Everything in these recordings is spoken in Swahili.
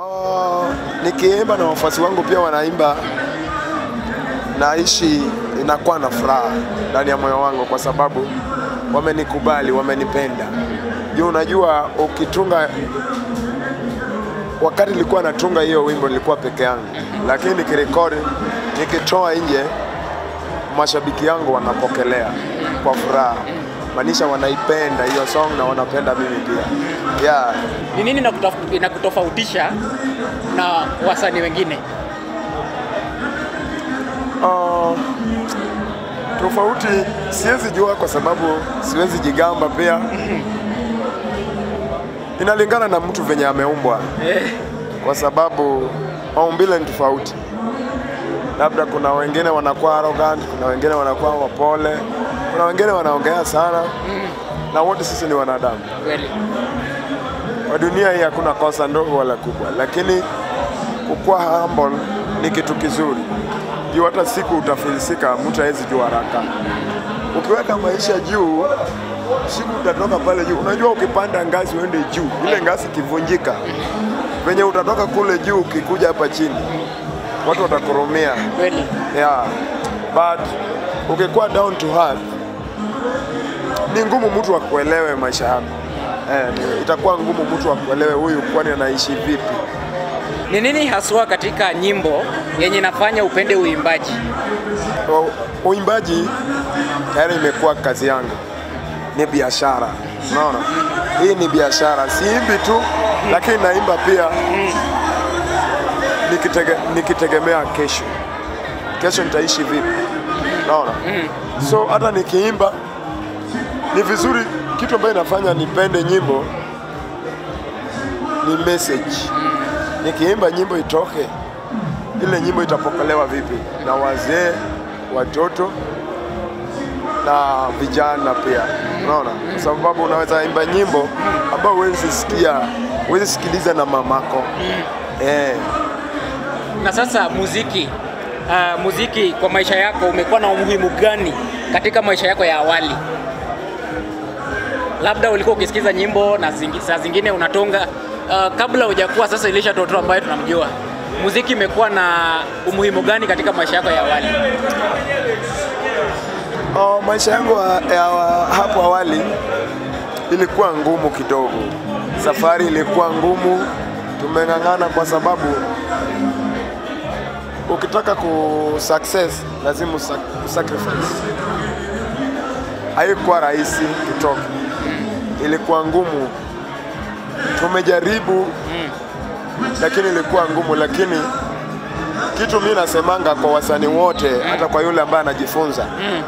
Uh, nikiimba na wafuasi wangu pia wanaimba, naishi inakuwa na furaha ndani ya moyo wangu, kwa sababu wamenikubali, wamenipenda. Juu unajua ukitunga, wakati nilikuwa natunga hiyo wimbo nilikuwa peke yangu, lakini nikirekodi, nikitoa nje, mashabiki yangu wanapokelea kwa furaha, maanisha wanaipenda hiyo song na wanapenda mimi pia yeah. Ni nini inakutaf- inakutofautisha na wasanii wengine? Uh, tofauti siwezi jua kwa sababu siwezi jigamba pia. Inalingana na mtu venye ameumbwa, kwa sababu maumbile ni tofauti. Labda kuna wengine wanakuwa arrogant, kuna wengine wanakuwa wapole, kuna wengine wanaongea sana, na wote sisi ni wanadamu. Kweli. Kwa dunia hii hakuna kosa ndogo wala kubwa, lakini kukuwa humble ni kitu kizuri. Juu hata siku utafilisika, mtu hawezi jua haraka. Ukiweka maisha juu, siku utatoka pale juu. Unajua, ukipanda ngazi uende juu, ile ngazi ikivunjika, venye utatoka kule juu, ukikuja hapa chini, watu watakurumia. Kweli. Yeah. But ukikuwa down to earth ni ngumu mtu akuelewe maisha yako. Eh, ni- itakuwa ngumu mtu akuelewe huyu kwani anaishi vipi. Ni nini haswa katika nyimbo yenye inafanya upende uimbaji? O- Uimbaji tayari imekuwa kazi yangu, ni biashara. Unaona, hii ni biashara, siimbi tu, lakini naimba pia nikitege, nikitegemea kesho, kesho nitaishi vipi. Unaona, so hata nikiimba ni vizuri. Kitu ambayo inafanya nipende nyimbo ni message. Nikiimba nyimbo itoke, ile nyimbo itapokelewa vipi na wazee, watoto na vijana pia, unaona, kwa sababu unaweza imba nyimbo ambayo huwezi sikia, huwezi sikiliza na mamako eh. Na sasa muziki uh, muziki kwa maisha yako umekuwa na umuhimu gani katika maisha yako ya awali? Labda ulikuwa ukisikiza nyimbo na zingi, saa zingine unatunga uh, kabla hujakuwa sasa Elisha Toto ambaye tunamjua. Muziki imekuwa na umuhimu gani katika maisha yako ya awali? Oh, maisha yangu ya, ya hapo awali ilikuwa ngumu kidogo, safari ilikuwa ngumu, tumeng'ang'ana kwa sababu ukitaka ku success lazima usa- sacrifice. Haikuwa rahisi kutoka, ilikuwa ngumu, tumejaribu lakini ilikuwa ngumu, lakini kitu mi nasemanga kwa wasanii wote, hata kwa yule ambaye anajifunza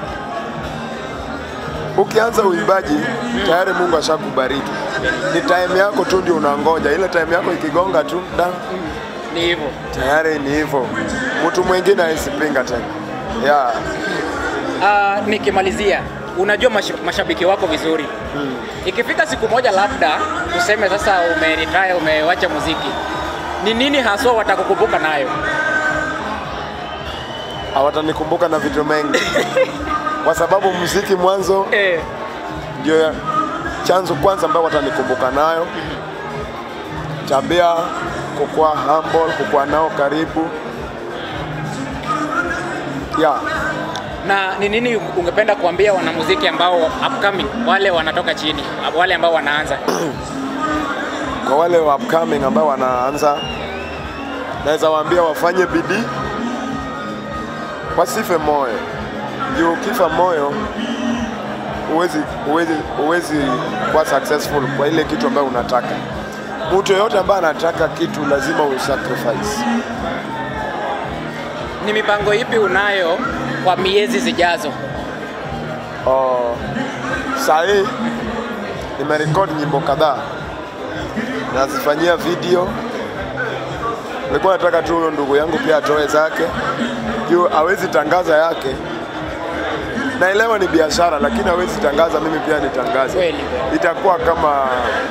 ukianza uimbaji tayari Mungu ashakubariki. Ni time yako tu ndio unangoja, ile time yako ikigonga tu da, Ni hivyo. tayari ni hivyo, mtu mwingine haisipinga tena yeah. Uh, nikimalizia, unajua mash, mashabiki wako vizuri ikifika siku moja labda tuseme sasa umeretire, umewacha muziki, ni nini haswa watakukumbuka nayo? Hawatanikumbuka na vitu mengi kwa sababu muziki mwanzo Eh, ndio ya- chanzo kwanza ambayo watanikumbuka nayo, tabia, kukuwa humble, kukuwa nao karibu yeah. na ni nini ungependa kuambia wanamuziki ambao upcoming, wale wanatoka chini, wale ambao wanaanza? kwa wale wa upcoming ambao wanaanza, naweza waambia wafanye bidii, wasife moyo. Juu ukifa moyo huwezi huwezi huwezi kuwa successful kwa ile kitu ambayo unataka. Mtu yeyote ambaye anataka kitu lazima usacrifice. Ni mipango ipi unayo kwa miezi zijazo? Oh, saa hii nimerekodi nyimbo kadhaa nazifanyia video. Nilikuwa nataka tu huyo ndugu yangu pia atoe zake, juu hawezi tangaza yake. Naelewa ni biashara, lakini hawezi tangaza, mimi pia nitangaze. Kweli. Itakuwa kama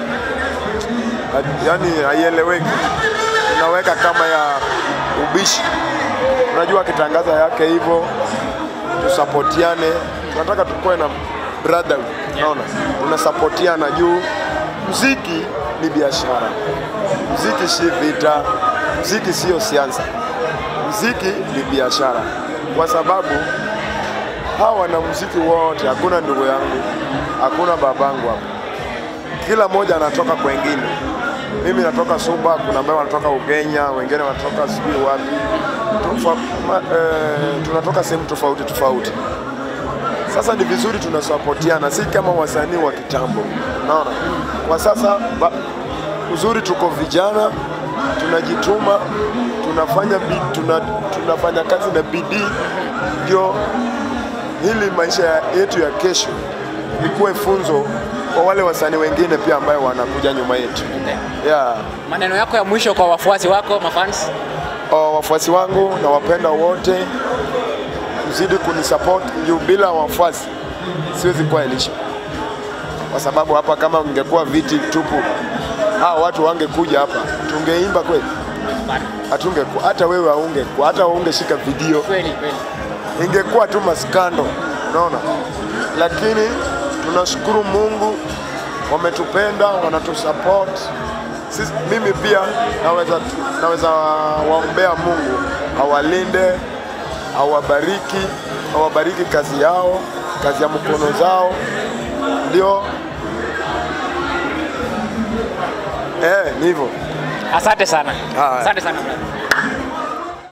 yani haieleweki, unaweka kama ya ubishi. Unajua akitangaza yake hivyo tusapotiane, tunataka tukuwe na brotherhood, unaona, tunasapotiana juu mziki ni biashara, mziki si vita, mziki sio siasa, mziki ni biashara, kwa sababu hawa wanamuziki wote, hakuna ndugu yangu, hakuna babangu hapa, kila mmoja anatoka kwengine. Mimi natoka Suba, kuna ambao wanatoka Ugenya, wengine wanatoka sijui wapi, Tufa, ma, eh, tunatoka sehemu tofauti tofauti. Sasa ni vizuri tunasapotiana, si kama wasanii wa kitambo. Unaona, kwa sasa ba, uzuri tuko vijana, tunajituma, tunafanya bi, tuna, tunafanya kazi na bidii, ndio hili maisha yetu ya kesho ikuwe funzo kwa wale wasanii wengine pia ambayo wanakuja nyuma yetu. Okay. Yeah. Maneno yako ya mwisho kwa wafuasi wako, mafans? Uh, wafuasi wangu na wapenda wote, mzidi kunisupport juu bila wafuasi siwezi kuwa Elisha, kwa sababu hapa kama ingekuwa viti tupu, hawa watu wangekuja hapa, tungeimba kweli? Hatungekuwa, hata wewe haungekuwa, hata ungeshika video, Kweli kweli. ingekuwa tu maskando, unaona. Lakini tunashukuru Mungu, wametupenda, wanatusupport sisi. Mimi pia naweza, naweza waombea Mungu awalinde, awabariki, awabariki kazi yao, kazi ya mkono zao, ndio eh, ni hivyo. Asante sana. Haya. Asante sana brother.